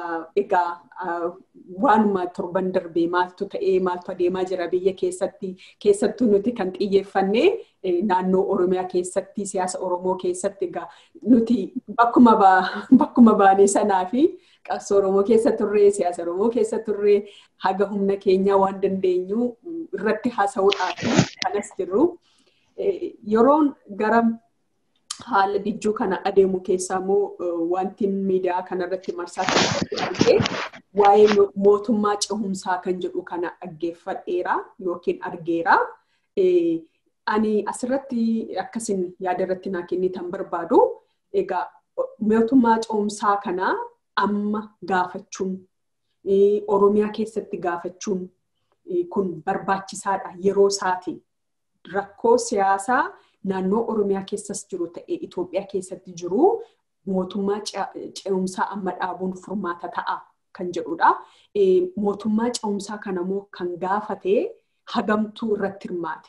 [SPEAKER 1] egaa waanuma torban darbee maaltu ta'ee maaltu adeemaa jira biyya keessatti keessattuu nuti kan xiyyeeffanne naannoo Oromiyaa keessatti siyaasa Oromoo keessatti egaa nuti bakkuma bakkuma baanee sanaa fi qabsoo Oromoo keessa turree siyaasa Oromoo keessa turree haga humna keenyaa waan dandeenyu irratti haasa'uudhaaf kanas jirru. Yeroon gara haala dijjuu kana adeemu keessaa immoo wanti miidiyaa kanarratti marsaa keessatti argee waa'ee mootummaa cehumsaa kan jedhu kana dhaggeeffadheera yookiin argeera. Ani asirratti akkasin yaada irratti naa kennitan barbaadu egaa mootummaa cehumsaa kana amma gaafachuun Oromiyaa keessatti gaafachuun kun barbaachisaadha yeroo isaatiin rakkoo siyaasaa naannoo Oromiyaa keessas jiru ta'ee Itoophiyaa keessatti jiru mootummaa ce'umsaa amma dhaabuun furmaata ta'a kan jedhudha. Mootummaa ce'umsaa kanammoo kan gaafate hagamtuu irratti hirmaate.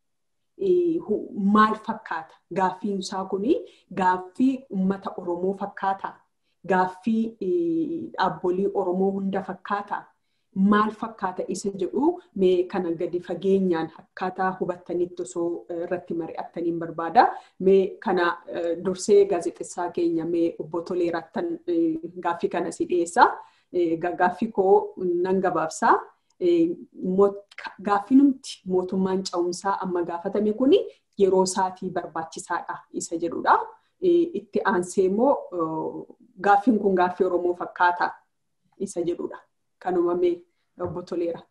[SPEAKER 1] Maal fakkaata? Gaaffiin isaa kuni gaaffii uummata Oromoo fakkaata? Gaaffii dhaabbolii Oromoo hunda fakkaata? maal fakkaata isa jedhu mee kana gadi fageenyaan akkaataa hubattanitti osoo irratti mari'attaniin barbaada. Mee kana dursee gaazexessaa keenya mee obbo Toleeraattan gaaffii kana si dhiyeessa. Gaaffii koo nan gabaabsaa. Gaaffii nuti mootummaan ce'umsaa amma gaafatame kuni yeroo isaatii barbaachisaadha isa jedhudha. Itti aansee immoo gaaffiin kun gaaffii Oromoo fakkaata isa jedhudha. kanuma mee obbo Toleera.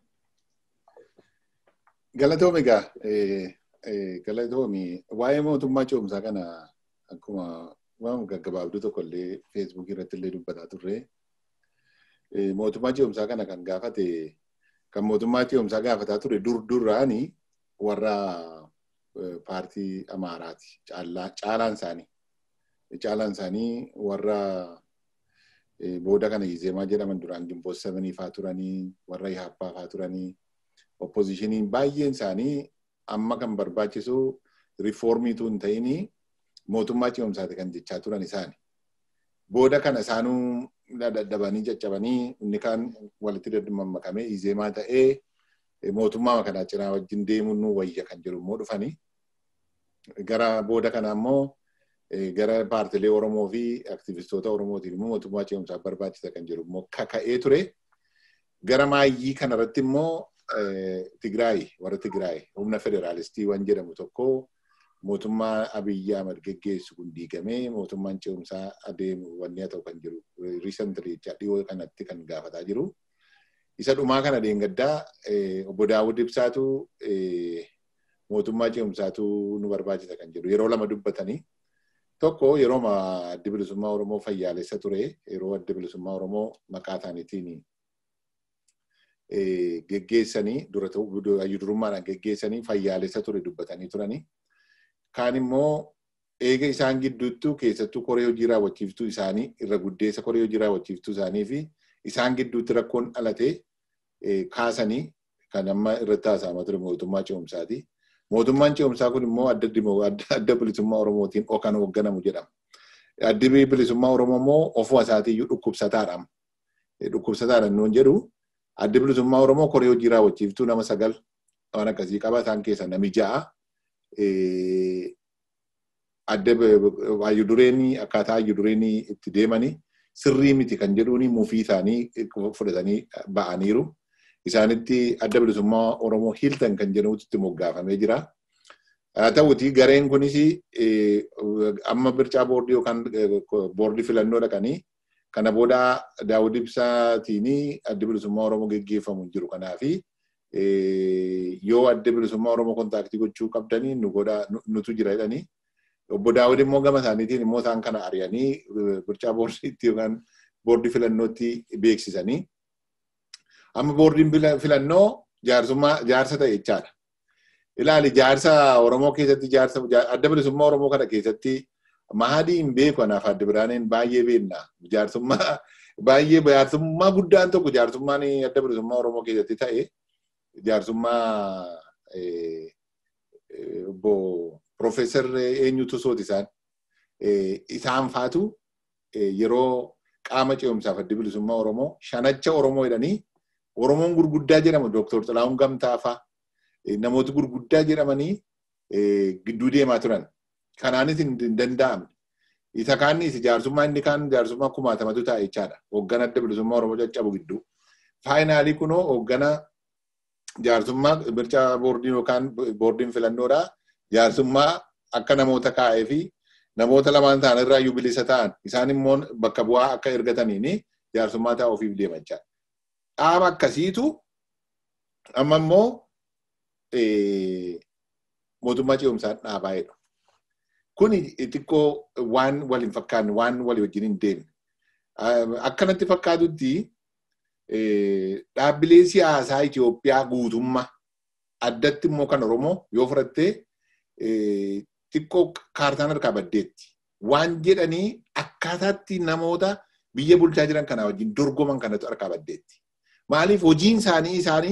[SPEAKER 3] Galatoomi egaa galatoomi waa'ee mootummaa ce'umsaa kana akkuma waan gaggabaabduu tokko illee feesbuukii irratti illee dubbataa turre mootummaa ce'umsaa kana kan gaafate kan mootummaa ce'umsaa gaafataa ture dur durraani warra paartii Amaaraati caalaan isaanii caalaan isaanii warra booda kana Izeemaa jedhaman duraan Gimboot Sevenii faa turanii warra Ihaappaa faa turanii oppoziishiniin baay'een isaanii amma kan barbaachisu riifoormiitu hin ta'ini mootummaa ce'umsaati kan jechaa turan isaani. Booda kana isaanuu dadhabanii caccabanii inni kaan walitti dadmammakamee Izeemaa ta'ee mootummaa kanaa cinaa wajjin deemuun nu wayya kan jedhu immoo dhufanii. Gara booda kana immoo gara paartilee Oromoo fi aktivistoota Oromootiin immoo mootummaa ce'umsaa barbaachisa kan jedhu immoo kaka'ee ture. Gara maayyii kanarratti immoo Tigraay warra Tigraay humna federaalistii waan jedhamu tokko mootummaa Abiyyi Ahmad geggeessu kun diigamee mootummaan ce'umsaa adeemu wanni haa ta'u kan jiru riisantrii dhiyoo kanatti kan gaafataa jiru. Isa dhumaa kana deengaddaa obbo Daawud Ibsaatu mootummaa ce'umsaatu nu barbaachisa kan jedhu yeroo lama dubbatanii tokko yeroo adda bilisummaa Oromoo fayyaalessa ture yeroo adda bilisummaa Oromoo maqaa isaaniitiin geggeessanii dura durummaadhaan geggeessanii fayyaalessa ture dubbatanii turanii. Kaan immoo eega isaan gidduuttuu keessattuu koree hojii raawwachiiftuu isaanii irra guddeessa koree hojii raawwachiiftuu isaanii fi isaan gidduutti rakkoon dhalate kaasanii kan amma irratti haasa'amaa ture mootummaa ce'umsaati. Mootummaan ce'umsaa kun immoo adda bilisummaa Oromootiin kan hoogganamu jedhama. Addi bilisummaa Oromoo immoo ofuma isaatiiyyuu dhukkubsataadha. Dhukkubsataadha nuun jedhu addi bilisummaa Oromoo koree hojii raawwachiiftuu nama sagal waan akkasii qaba isaan keessa nami ja'a. Adda hayyudureenii akkaataa hayyudureenii itti deemanii sirrii miti kan jedhuuni mufii isaanii fudhatanii ba'aniiru. Isaanitti adda bilisummaa Oromoo Hiltan kan jedhamutti itti moggaafamee jira. Haa ta'uti gareen kunis amma bircaa boordii yookaan boordii filannoo dhaqanii kana booda Daawud Ibsaatiin adda bilisummaa Oromoo geggeeffamu jiru. Kanaafi yoo adda bilisummaa Oromoo kontaaktii gochuu qabdanii nu godha nutu jira jedhanii. Obbo Daawud immoo gama isaaniitiin immoo isaan kana ari'anii birchaa boordiitti yookaan boordii filannootti beeksisanii. Amma boordiin filannoo jaarsummaa jaarsa ta'e jechaadha. Ilaali jaarsa Oromoo keessatti jaarsa adda bilisummaa Oromoo kana keessatti mahadii hin beeku anaaf adda biraaneen baay'ee beekna. Jaarsummaa baay'ee jaarsummaa guddaan tokko jaarsummaan adda bilisummaa Oromoo keessatti ta'e jaarsummaa obbo Profeesar eenyutu sooti isaan isaan faatu yeroo qaama ce'umsaaf adda bilisummaa Oromoo shanacha Oromoo jedhanii Oromoon gurguddaa jedhamu Dooktor Xilaahun Gamtaa fa'a namoota gurguddaa jedhamanii gidduu deemaa turan. Kanaanis hin danda'amne. Isa kaannis jaarsummaa inni kaan jaarsummaa kumaatamatu taa'e jechaadha. Hoogganaa adda bilisummaa Oromoo caccabu gidduu. Faayinaalii kunoo hoogganaa jaarsummaa birchaa boordiin yookaan boordiin filannoodhaa jaarsummaa akka namoota kaa'ee fi namoota lamaan ta'an irraa iyyuu bilisa ta'an isaan immoo bakka bu'aa akka ergataniin jaarsummaa ta'a ofiif deeman jechaadha. Dhaaba akkasiitu amma immoo mootummaa ce'umsaan dhaabaa jedhu. Kuni xiqqoo waan wal hin fakkaanne waan walii wajjin hin deemne. Akkanatti fakkaatutti dhaabbilee siyaasaa Itoophiyaa guutummaa addatti immoo kan Oromoo yoo fudhattee xiqqoo kaartaan harkaa baddeetti. Waan jedhanii akkaataatti namoota biyya bulchaa jiran kanaa wajjin dorgoman kanatu harkaa baddeetti. Maaliif hojiin isaanii isaanii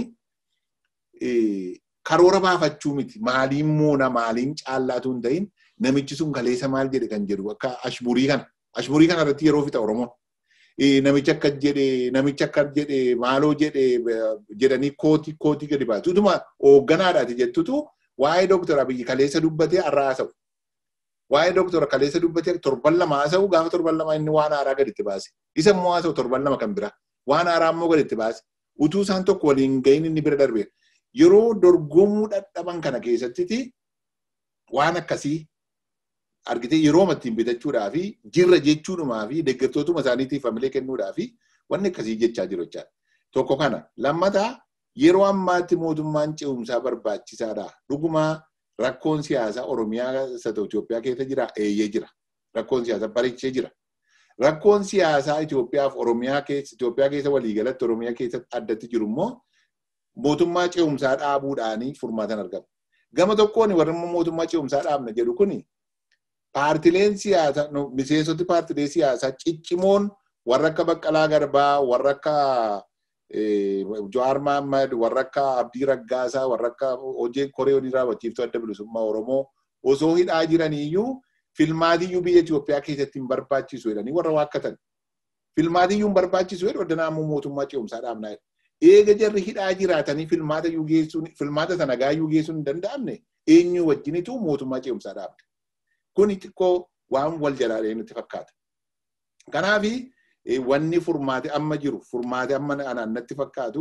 [SPEAKER 3] karoora baafachuu miti. Maaliin moona maaliin caallaatu hin ta'in namichi sun kaleessa maal jedhe kan jedhu akka ashburii kana. Ashburii kana irratti yeroo fixa Oromoon. Namichi akka jedhe namichi akka jedhe maaloo jedhe jedhanii kootii kootii gadi baasu. Utuma hoogganaadhaati jettutu waa'ee dooktora Abiyyi kaleessa dubbatee har'a haasa'u. Waa'ee dooktora kaleessa dubbatee torban lama haasa'u gaafa torban lama inni waan haaraa gaditti baase. Isa immoo haasa'u torban lama kan biraa. Waan haaraa immoo gaditti baase. Utuu isaan tokko waliin gahin inni bira darbe. Yeroo dorgomuu dadhaban kana keessattiti waan akkasii argitee yeroo ittiin bitachuudhaa fi jirra jechuudhumaa fi deeggartootuma isaaniitiif hamilee kennuudhaa fi wanni akkasii jechaa jiru jechaadha. Tokko kana lammataa yeroo ammaatti mootummaan ce'umsaa barbaachisaadha. Dhugumaa rakkoon siyaasaa Oromiyaa isa ta'u Itoophiyaa keessa jira eeyyee jira. Rakkoon siyaasaa bareechee jira. Rakkoon siyaasaa Itoophiyaaf Oromiyaa keessa Itoophiyaa keessa waliigalatti Oromiyaa keessatti addatti jiru immoo mootummaa ce'umsaa dhaabuudhaanii furmaatan argama. Gama tokkoon warri mootummaa ce'umsaa dhaabna jedhu kuni paartileen siyaasaa miseensoti paartilee siyaasaa ciccimoon warra akka Baqqalaa Garbaa, warra akka Jawaar Mahaammad, warra akka Abdii Raggaasaa, warra akka hojii koree hojii raawwachiiftuu adda bilisummaa Oromoo osoo hidhaa jiraniiyyuu filmaatiyyuu biyya Itoophiyaa keessatti hin barbaachisu jedhanii warra waakkatan. Filmaatiyyuu hin barbaachisu jedhu addanaa ammoo mootummaa ce'umsaa dhaabnaa jedhu. Eega jarri hidhaa jiraatanii filmaata iyyuu geessuun filmaata sana gaayyuu geessuun hin danda'amne eenyu wajjinitu mootummaa ce'umsaa dhaabde. Kuni xiqqoo waan wal jalaalee nutti fakkaata. Kanaafi wanni furmaate amma jiru furmaate amma anaan natti fakkaatu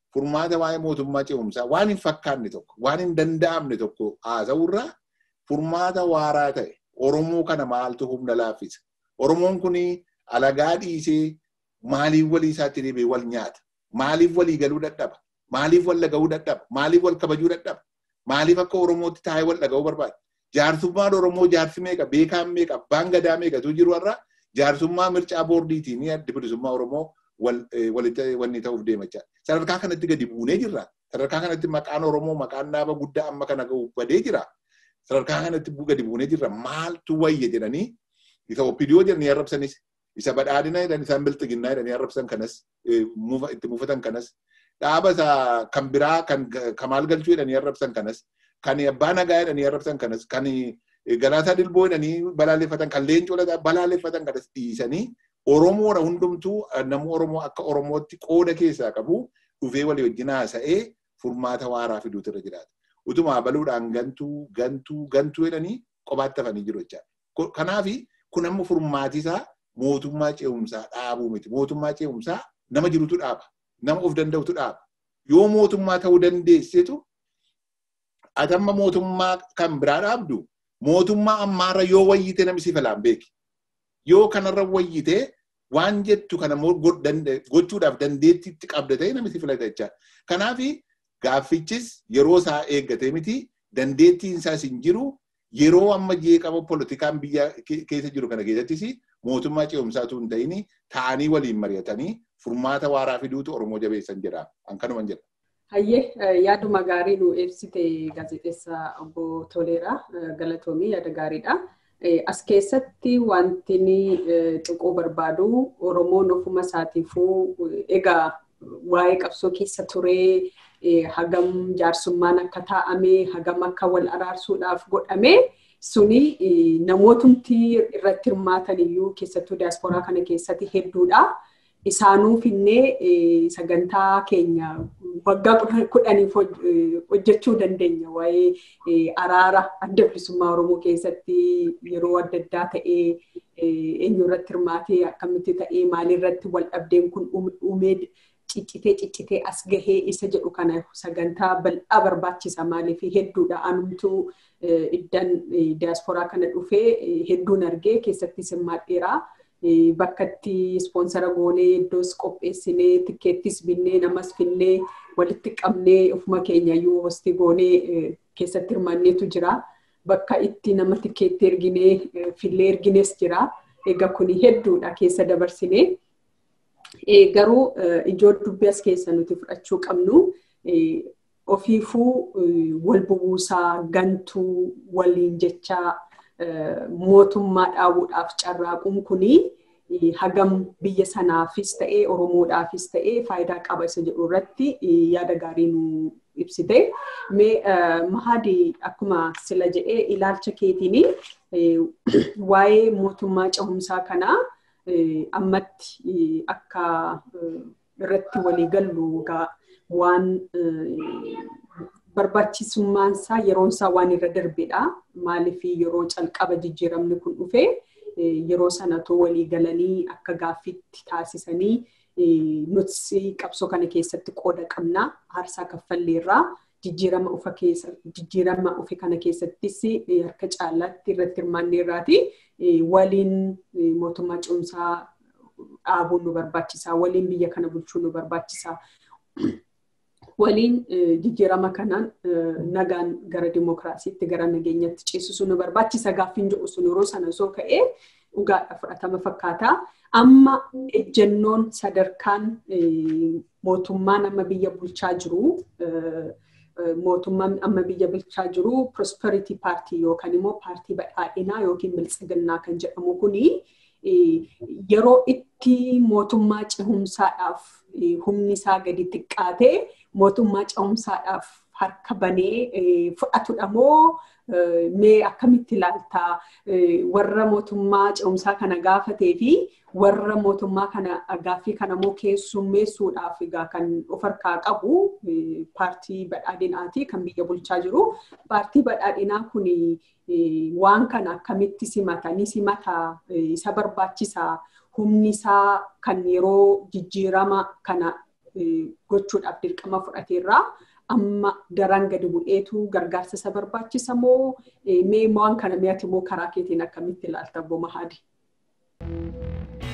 [SPEAKER 3] furmaata waa'ee mootummaa ce'umsaa waan hin fakkaanne tokko waan hin danda'amne tokko haasa'urraa furmaata waaraa ta'e Oromoo kana maaltu humna laaffisa. Oromoon kun alagaa dhiisee maaliif walii isaatti deebi'ee wal nyaata? Maaliif walii galuu dadhaba? Maaliif wal dhaga'uu dadhaba? Maaliif wal kabajuu dadhaba? Maaliif akka Oromootti taa'ee wal dhaga'uu barbaada? Jaarsummaan Oromoo jaarsi meeqa? Beekaan meeqa? Abbaan gadaa meeqatu jiru irraa jaarsummaa mircaa boordiitiin adda bilisummaa Oromoo walitti wanni ta'uuf deemachaa. Sadarkaa kanatti gadi buunee jirra. Sadarkaa kanatti maqaan Oromoo maqaan dhaaba guddaa amma kana ga'u badee jira. Sadarkaa kanatti gadi buunee jirra. Maaltu wayya jedhanii isa oppidiyoo jedhanii arrabsanis isa badhaadhina jedhanii isaan bilxiginnaa jedhanii arrabsan kanas itti mufatan kanas dhaaba isa kan biraa kan kamaal galchuu jedhanii arrabsan kanas kan abbaa nagaa jedhanii arrabsan kanas kan galaataa dilboo jedhanii balaaleffatan kan leencoo balaaleffatan kanas dhiisanii Oromoodha hundumtuu namni Oromoo akka Oromootti qooda keessaa qabu dhufee walii wajjin haasa'ee furmaata waaraa fiduutu irra jiraata. Utuma baluudhaan gantuu gantuu gantuu jedhanii kophaatti hafanii jiru jechaadha. Kanaafi kun amma furmaatisaa mootummaa ce'umsaa dhaabuu miti. Mootummaa ce'umsaa nama jirutu dhaaba. Nama of danda'utu dhaaba. Yoo mootummaa ta'uu dandeessitu ati amma mootummaa kan biraa dhaabdu mootummaa ammaarra yoo wayyite namni si filaan beeki. Yoo kanarra wayyite waan jettu kana gochuudhaaf dandeettiitti qabda ta'e namni si filata jechaadha. Kanaafi gaaffichis yeroo isaa eeggatee miti dandeettiin isaas hin jiru yeroo amma jeeqama poolitikaan biyya keessa jiru kana keessattis mootummaa ce'umsaatu hin ta'in ta'anii waliin mari'atanii furmaata waaraa fiduutu Oromoo jabeessan jedha. An kanuman jedha.
[SPEAKER 1] Hayyee yaaduma gaarii nu ibsite gaazexeessaa obbo Toleeraa galatoomii yaada gaariidha. As keessatti wanti tuquu barbaadu Oromoon ofuma isaatiifuu egaa waa'ee qabsoo keessa turee hagam jaarsummaan akka taa'ame hagam akka wal araarsuudhaaf godhame suni namootumti irratti hirmaatan iyyuu keessattuu diyaasporaa kana keessatti hedduudha. Isaanuuf illee sagantaa keenya waggaa kudhaniif hojjechuu dandeenya waa'ee araara adda bilisummaa Oromoo keessatti yeroo adda addaa ta'ee eenyu irratti hirmaatee akkamitti ta'ee maalirratti wal dhabdeen kun uumee ciccitee ciccitee as gahee isa jedhu kana sagantaa bal'aa barbaachisa maaliif hedduudha anumtuu iddan diyaasporaa kana dhufee hedduun argee keessattis hirmaadheeraa. bakka itti ispoonsara goonee iddoos qopheessinee tikkeettis binnee namas finnee walitti qabnee ofuma keenya iyyuu hosti goonee keessatti hirmaanneetu jira. Bakka itti nama tikkeetti erginee fillee ergines jira. Egaa kuni hedduudha keessa dabarsinee. Garuu ijoo dubbii as keessa nuti fudhachuu qabnu ofiifuu wal bubuusaa gantuu waliin jechaa mootummaa dhaabuudhaaf carraaquun kuni hagam biyya sanaafis ta'ee Oromoodhaafis ta'ee faayidaa qaba isa jedhu irratti yaada gaarii nu ibsite. Mee Mahadi akkuma sila jedhee ilaalcha keetiin waa'ee mootummaa cehumsaa kanaa ammatti akka irratti walii gallu waan barbaachisummaan isaa yeroon isaa waan irra darbedha. Maaliif yeroo calqaba jijjiiramni kun dhufe yeroo sanatoo walii galanii akka gaaffiitti taasisanii nuti qabsoo kana keessatti qooda qabna aarsaa kaffalleerraa jijjiirama ufa keessa jijjiirama ufe kana keessattis harka caalaatti irratti hirmaanneerraati waliin mootummaa cehumsaa dhaabuun nu barbaachisaa waliin biyya kana bulchuun nu barbaachisaa. waliin jijjiirama kanaan nagaan gara dimokiraasiitti gara nageenyatti ceesisuu nu barbaachisa gaaffiin jedhu sun yeroo sana osoo ka'ee dhugaadha fudhatama fakkaata. Amma ejjennoon sadarkaan mootummaan amma biyya bulchaa jiru mootummaan amma biyya bulchaa jiru prosperity paartii yookaan immoo paartii badhaadhinaa yookiin biltsiginnaa kan jedhamu kuni yeroo itti mootummaa cehumsaadhaaf humni isaa gadi xiqqaatee mootummaa cehumsaadhaaf harka banee fudhatudha moo mee akkamitti ilaaltaa warra mootummaa cehumsaa kana gaafatee fi warra mootummaa kana gaaffii kana moo keessummeessuudhaaf egaa kan of harkaa qabu paartii badhaadhinaati kan biyya bulchaa jiru. Paartii badhaadhinaa kun waan kana akkamitti simata ni simata isa barbaachisaa humni isaa kan yeroo jijjiirama kana gochuudhaaf dirqama fudhateerraa amma daran gadi bu'eetu gargaarsa isa barbaachisa moo mee waan kana mi'ati moo karaa keetiin akkamitti ilaalta obbo Mahadi?